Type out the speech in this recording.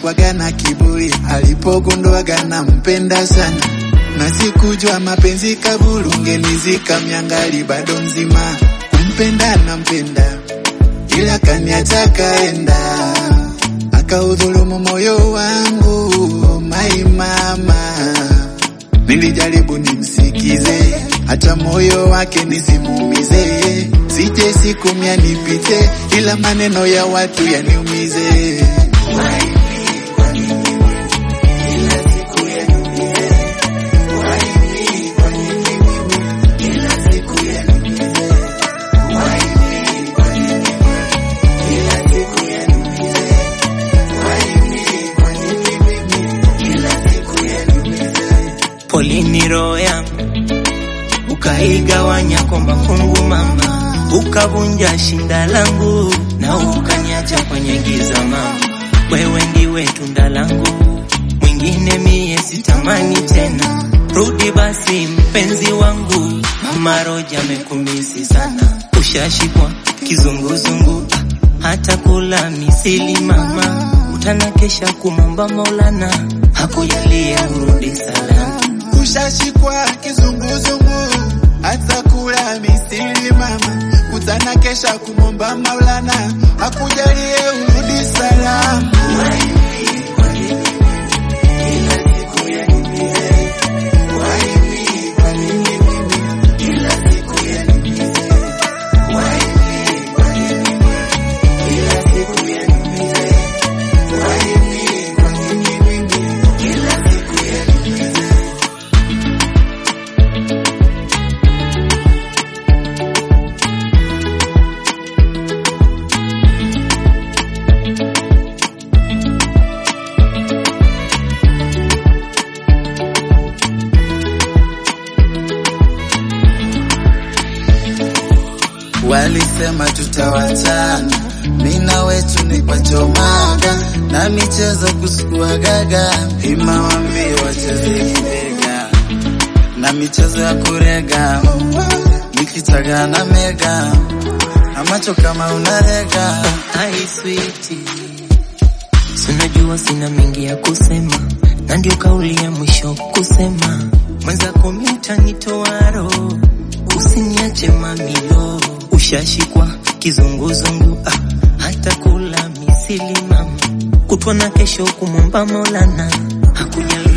alikuwaga na kiburi alipogunduaga nampenda sana na sikujua mapenzi kaburu ngenizika miangali bado mzima kumpenda nampenda ila kaniacha kaenda akaudhulumu moyo wangu mai mama nilijaribu nimsikize hata moyo wake nisimuumize sije siku mia nipite ila maneno ya watu yaniumize polini roho yangu ukaigawanya kwa mafungu mama, ukavunja shinda langu na ukaniacha kwenye giza mama. Wewe ndiwe tunda langu, mwingine mie sitamani tena. Rudi basi mpenzi wangu, mama Roja amekumisi sana, ushashikwa kizunguzungu, ah, hata kula misili mama, utanakesha kumomba Maulana hakujalie urudi salama. ushashikwa kizunguzungu hata kula misili mama kutana kesha kumomba maulana akujalie urudi salama Walisema tutawachana, mina wetu ni pachomaga na michezo kusukua gaga, ima wambie wacheze kibega na michezo ya kurega, nikitaga na mega na macho kama unarega. Ai sweetie, sinajua sina mengi ya kusema, na ndio kauli ya mwisho kusema, mwenzako mitanitoa roho, usiniache mamilo, ushashikwa kizunguzungu, ah, hata kula misili mama, kutwa na kesho kumwomba Maulana hakujalia